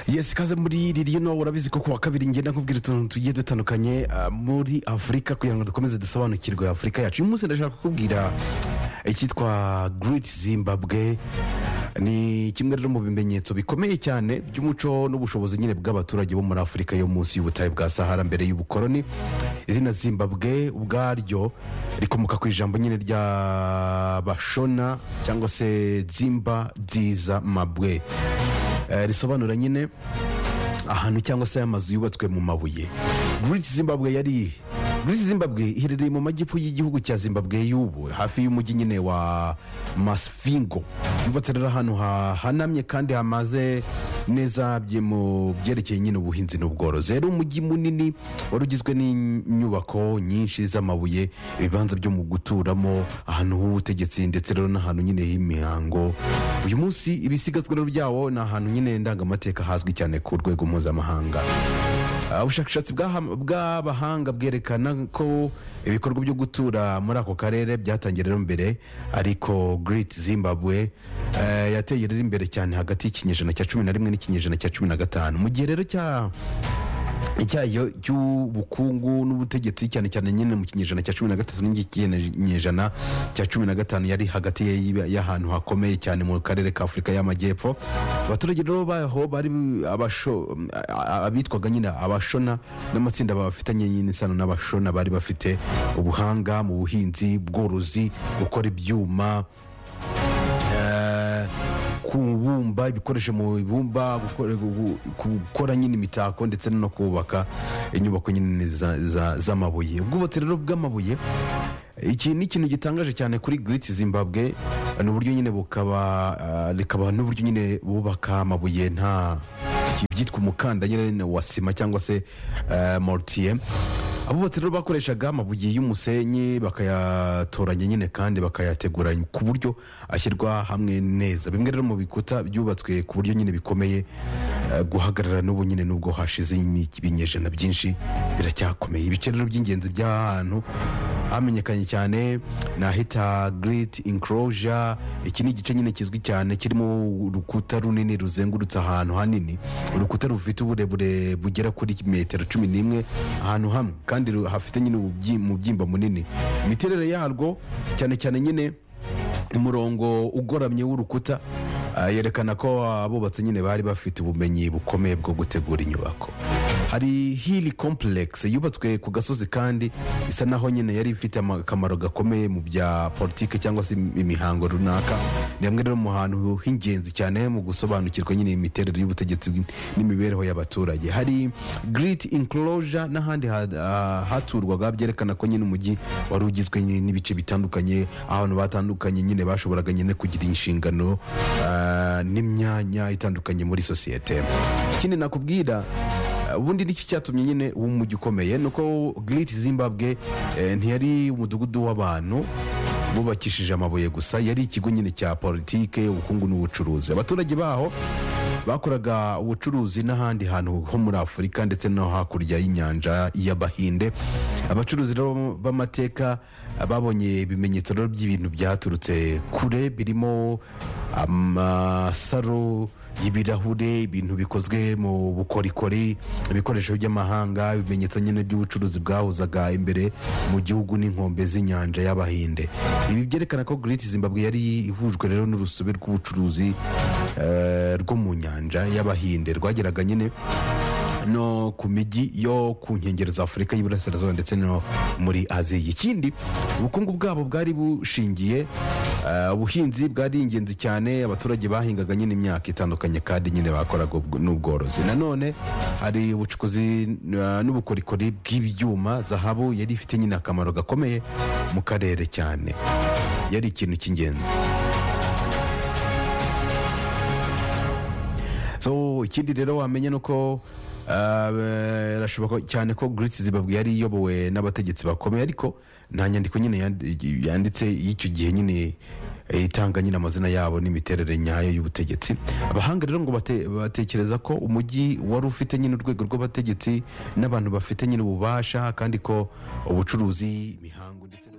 yesi ikaze muri ririya nawe urabizi ko kuwa kabiri ngenda nkubwira utuntu tugiye dutandukanye ah, muri afurika kugira ngo dukomeze dusobanukirwe afurika yacu uyu munsi ndashaka kukubwira icyitwa giriti zimbabwe ni kimwe rero mu bimenyetso bikomeye cyane by'umuco n'ubushobozi nyine bw'abaturage bo muri afurika yo munsi y'ubutayu bwa sahara mbere y'ubukoroni izina zimbabwe ubwaryo rikomoka ku ijambo nyine ry'abashona cyangwa se zimba nziza mabwe Eh, risobanura nyine ahantu cyangwa se amazu yubatswe mu mabuye Great Zimbabwe yari Great Zimbabwe iherereye mu majyepfo y'igihugu cya Zimbabwe y'ubu hafi y'umujyi nyine wa Masvingo yubatse rero ahantu hahanamye kandi hamaze neza bye- mu byerekeye nyine ubuhinzi n'ubworozi rero umujyi munini wari ugizwe n'inyubako nyinshi z'amabuye ibibanza byo mu guturamo ahantu h'ubutegetsi ndetse rero n'ahantu nyine h'imihango uyu munsi ibisigazwa rero byawo ni ahantu nyine ndangamateka hazwi cyane ku rwego mpuzamahanga Uh, ubushakashatsi bwaha- bw'abahanga bwerekana ko ibikorwa byo gutura muri ako karere byatangiye rero mbere ariko Great Zimbabwe eh, yateye rero imbere cyane hagati y'ikinyejana cya cumi na rimwe n'ikinyejana cya cumi na gatanu mu gihe rero cya icyayo cy'ubukungu n'ubutegetsi cyane cyane nyine mu kinyejana cya cumi na gatatu n'ikinyejana cya cumi na gatanu yari hagati ya- y'ahantu hakomeye cyane mu karere ka afurika y'amajyepfo abaturage rero baho bari abasho- a- a- abitwaga nyine abashona n'amatsinda bafitanye nyine isano n'abashona bari bafite ubuhanga mu buhinzi bworozi gukora ibyuma kubumba ibikoresho mu ibumba gukora- gu- gu- gukora nyine imitako ndetse no kubaka inyubako nyine za- za- z'amabuye ubwubatsi rero bw'amabuye iki ni ikintu gitangaje cyane kuri giriti zimbabwe ni uburyo nyine bukaba rikaba n'uburyo nyine bubaka amabuye nta byitwa umukanda nyine wa sima cyangwa se eh, mortier abubatsi rero bakoreshaga amabuye y'umusenyi bakayatoranya nyine kandi bakayategura ku buryo ashyirwa hamwe neza bimwe rero mu bikuta byubatswe ku buryo nyine bikomeye eh, guhagarara n'ubu nyine nubwo hashize ibinyejana byinshi biracyakomeye ibice rero by'ingenzi by'ahantu hamenyekanye cyane nahita giriti inkorojya iki ni igice nyine kizwi cyane kirimo urukuta runini ruzengurutse ahantu hanini urukuta rufite uburebure bugera kuri metero cumi n'imwe ahantu hamwe kandi ru- hafite nyine ububyi- umubyimba munini imiterere yarwo cyane cyane nyine umurongo ugoramye w'urukuta ah, yerekana ko abubatsi nyine bari bafite ubumenyi bukomeye bwo gutegura inyubako hari hili complex yubatswe ku gasozi kandi isa naho nyine yari ifite ama- akamaro gakomeye mu bya politiki cyangwa se im- imihango runaka ni hamwe rero mu hantu h'ingenzi cyane mu gusobanukirwa nyine imiterere y'ubutegetsi bw'in- n'imibereho y'abaturage hari great enclosure n'ahandi ha- ha- haturwaga byerekana ko nyine umujyi wari ugizwe nyine n'ibice bitandukanye ahantu batandukanye nyine bashoboraga nyine kugira inshingano ah, n'imyanya itandukanye muri sosiyete ikindi nakubwira ah, ubundi n'iki cyatumye nyine uwo mujyi ukomeye ni uko giriti zimbabwe eh, ntiyari umudugudu w'abantu bubakishije amabuye gusa yari ikigo nyine cya politike ubukungu n'ubucuruzi abaturage baho bakoraga ubucuruzi n'ahandi hantu ho muri afurika ndetse no hakurya y'inyanja y'abahinde abacuruzi rero b'amateka babonye ibimenyetso rero by'ibintu byaturutse kure birimo amasaro y'ibirahure ibintu bikozwe mu bukorikori ibikoresho by'amahanga ibimenyetso nyine by'ubucuruzi bwahuzaga imbere mu gihugu n'inkombe z'inyanja y'abahinde ibi byerekana ko giriti zimbabwe yari ihujwe rero n'urusobe rw'ubucuruzi eh, rwo mu nyanja y'abahinde rwageraga nyine no ku mijyi yo ku nkengero za afurika y'iburasirazuba ndetse no muri aziya ikindi ubukungu bwabo bwari bushingiye eh, ubuhinzi bwari ingenzi cyane abaturage bahingaga nyine imyaka itandukanye kandi nyine bakoraga ubwo- n'ubworozi nanone hari ubucukuzi eh, n'ubukorikori bw'ibyuma zahabu yari ifite nyine akamaro gakomeye mu karere cyane yari ikintu cy'ingenzi so ikindi rero wamenya ni uko ah, eh, birashoboka cyane ko giriti zimbabwe yari iyobowe n'abategetsi bakomeye ariko nta nyandiko nyine yandi- yanditse y'icyo gihe nyine eh, itanga nyine amazina yabo n'imiterere nyayo y'ubutegetsi abahanga rero ngo bate- batekereza ko umujyi wari ufite nyine urwego rw'abategetsi n'abantu bafite nyine ububasha kandi ko ubucuruzi imihango ndetse